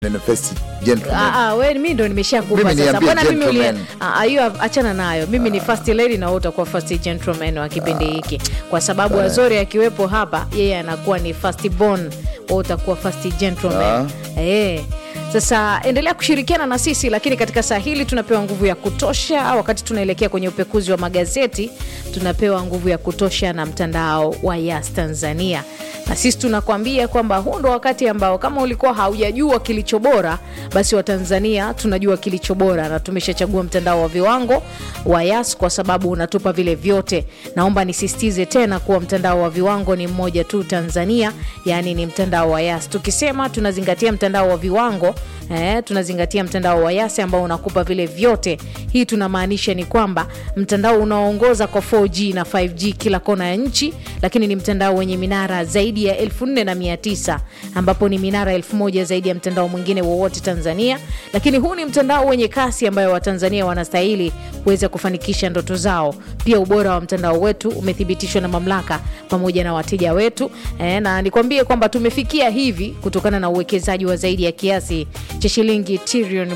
neno first gentleman. Ah, ah, we mi ndo nimeshakupa Mimi sasa. niambie Mbona mimi ulia- gentleman. Ah, ah, hiyo achana nayo. Mimi ni first lady na wewe utakuwa first gentleman wa kipindi hiki, kwa sababu Azori akiwepo hapa, yeye anakuwa ni first born, wewe utakuwa first gentleman. Eh. Sasa endelea kushirikiana na sisi, lakini katika saa hili tunapewa nguvu ya kutosha. Wakati tunaelekea kwenye upekuzi wa magazeti, tunapewa nguvu ya kutosha na mtandao wa Yas Tanzania na sisi tunakwambia kwamba huu ndo wakati ambao kama ulikuwa haujajua kilicho bora, basi Watanzania tunajua kilicho bora na tumeshachagua mtandao wa viwango wa Yas kwa sababu unatupa vile vyote. Naomba nisisitize tena kuwa mtandao wa viwango ni mmoja tu Tanzania, yaani ni mtandao wa Yas. Tukisema tunazingatia mtandao wa viwango eh, tunazingatia mtandao wa Yas ambao unakupa vile vyote. Hii tunamaanisha ni kwamba mtandao unaoongoza kwa 4G na 5G kila kona ya nchi, lakini ni mtandao wenye minara zaidi ya 4900 ambapo ni minara 1000 zaidi ya mtandao mwingine wowote Tanzania. Lakini huu ni mtandao wenye kasi ambayo Watanzania wanastahili kuweza kufanikisha ndoto zao. Pia ubora wa mtandao wetu umethibitishwa na mamlaka pamoja na wateja wetu e, na nikwambie kwamba tumefikia hivi kutokana na uwekezaji wa zaidi ya kiasi cha shilingi trilioni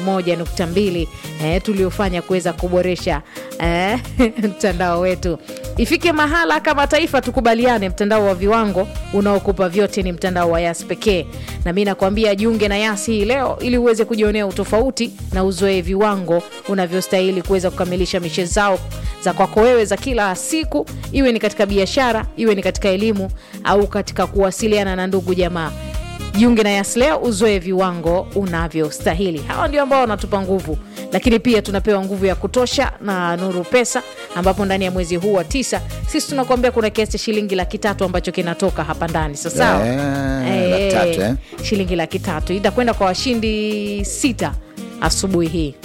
1.2 e, tuliofanya kuweza kuboresha e, mtandao wetu ifike mahala kama taifa tukubaliane, mtandao wa viwango unaokupa vyote ni mtandao wa Yas pekee. Na mi nakwambia jiunge na Yas hii leo ili uweze kujionea utofauti na uzoe viwango unavyostahili kuweza kukamilisha mishe zao za kwako wewe za kila siku, iwe ni katika biashara, iwe ni katika elimu au katika kuwasiliana na ndugu jamaa. Jiunge na Yas leo uzoe viwango unavyostahili. Hawa ndio ambao wanatupa nguvu, lakini pia tunapewa nguvu ya kutosha na Nuru Pesa, ambapo ndani ya mwezi huu wa tisa sisi tunakuambia kuna kiasi cha shilingi laki tatu ambacho kinatoka hapa ndani. So sawa, Eh, laki tatu, eh? shilingi laki tatu itakwenda kwa washindi sita asubuhi hii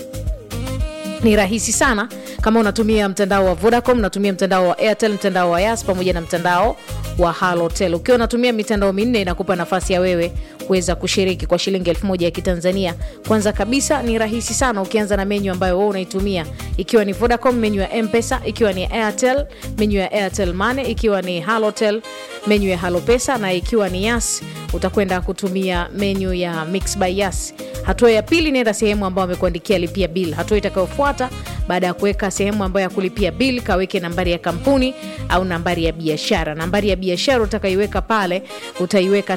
ni rahisi sana kama unatumia mtandao wa Vodacom, unatumia mtandao wa Airtel, mtandao wa Yas pamoja na mtandao wa Halotel. Ukiwa unatumia mitandao minne inakupa nafasi ya wewe kuweza kushiriki kwa shilingi elfu moja ya Kitanzania. Kwanza kabisa ni rahisi sana, ukianza na menyu ambayo wewe unaitumia, ikiwa ni Vodacom, menyu ya Mpesa, ikiwa ni Airtel, menyu ya Airtel Money, ikiwa ni Halotel, menyu ya Halopesa na ikiwa ni Yas utakwenda kutumia menyu ya Mix by Yas. Hatua ya pili, nenda sehemu ambayo amekuandikia lipia bill. Hatua itakayofuata baada ya kuweka sehemu ambayo ya kulipia bill, kaweke nambari ya kampuni au nambari ya biashara. Nambari ya biashara utakayoiweka pale utaiweka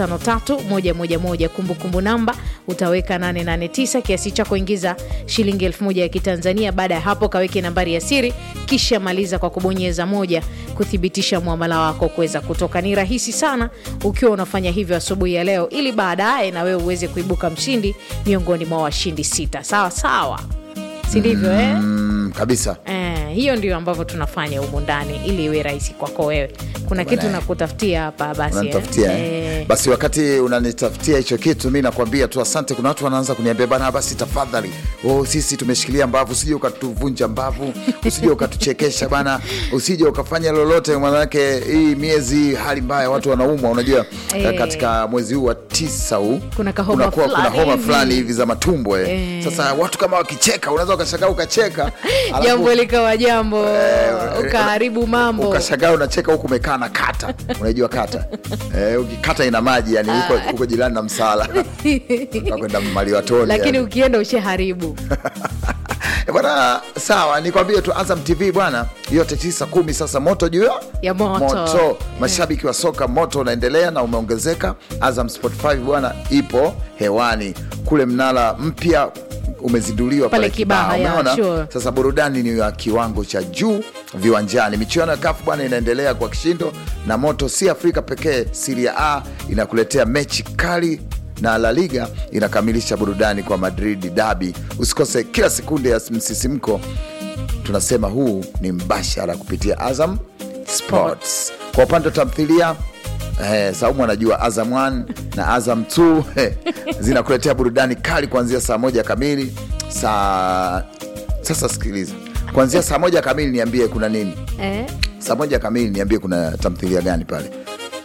553111 kumbukumbu namba utaweka 889 kiasi chako, ingiza shilingi 1000 ya Kitanzania. Baada ya hapo kaweke nambari ya siri, kisha maliza kwa kubonyeza moja kuthibitisha muamala wako kuweza kutoka. Ni rahisi sana ukiwa unafanya hivyo asubuhi ya leo, ili baadaye na wewe uweze kuibuka mshindi miongoni mwa washindi sita. Sawa sawa, si ndivyo eh? Mm, kabisa Eh, hiyo ndio ambavyo tunafanya humu ndani ili iwe rahisi kwako wewe. Kuna kitu nakutafutia hapa basi. unanitafutia eh? eh? Eh, Basi wakati unanitafutia hicho kitu, mi nakwambia tu asante. Kuna watu wanaanza kuniambia bana, basi tafadhali, oh, sisi tumeshikilia mbavu, usije ukatuvunja mbavu, usije ukatuchekesha bana, usije ukafanya lolote, manake hii miezi hali mbaya, watu wanaumwa. Unajua Eh. katika mwezi huu wa tisa huu Kuna kahoma kunakuwa kuna fulani homa hivi. fulani hivi za matumbo eh. Eh. Sasa watu kama wakicheka, unaweza ukashangaa ukacheka, alafu- jambo likawa jambo ukaharibu mambo. ukashangaa unacheka huku umekaa na kata unajua kata eh, ukikata ina maji yani huko, huko jirani na msala kwenda maliwatoni Lakini yani. ukienda ushaharibu. Eh, bwana sawa nikwambie tu azam tv bwana yote tisa kumi sasa moto juu ya Ya moto. mashabiki wa soka moto unaendelea na umeongezeka azam sport 5 bwana ipo hewani kule mnara mpya umezinduliwa Pale pale Kibaha, Kibaha, ya, umeona sure. sasa burudani ni ya kiwango cha juu viwanjani. Michuano ya kafu bwana inaendelea kwa kishindo na moto, si Afrika pekee. Serie A inakuletea mechi kali na La Liga inakamilisha burudani kwa Madrid dabi. Usikose kila sekunde ya msisimko. Tunasema huu ni mbashara kupitia Azam Sports. Kwa upande wa tamthilia Eh, Saumu anajua Azam 1 na Azam 2 eh, zinakuletea burudani kali kuanzia saa moja kamili saa sasa sikiliza, kuanzia saa moja kamili niambie kuna nini. Eh? Saa moja kamili niambie kuna tamthilia gani pale.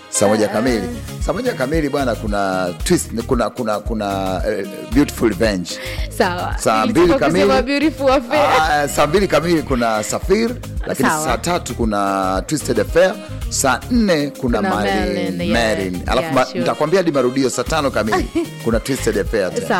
saa moja kamili saa moja kamili bwana kuna twist kuna kuna kuna eh, beautiful revenge sawa Saa Nilitaka mbili kamili. kusema beautiful affair. Ah, saa mbili kamili kuna safir lakini Sawa. saa tatu kuna twisted affair saa nne kuna, Kuna Marin, Marin, yeah. Marin. alafu Yeah, ma- sure. nitakwambia hadi marudio saa tano kamili kuna twisted affair tena.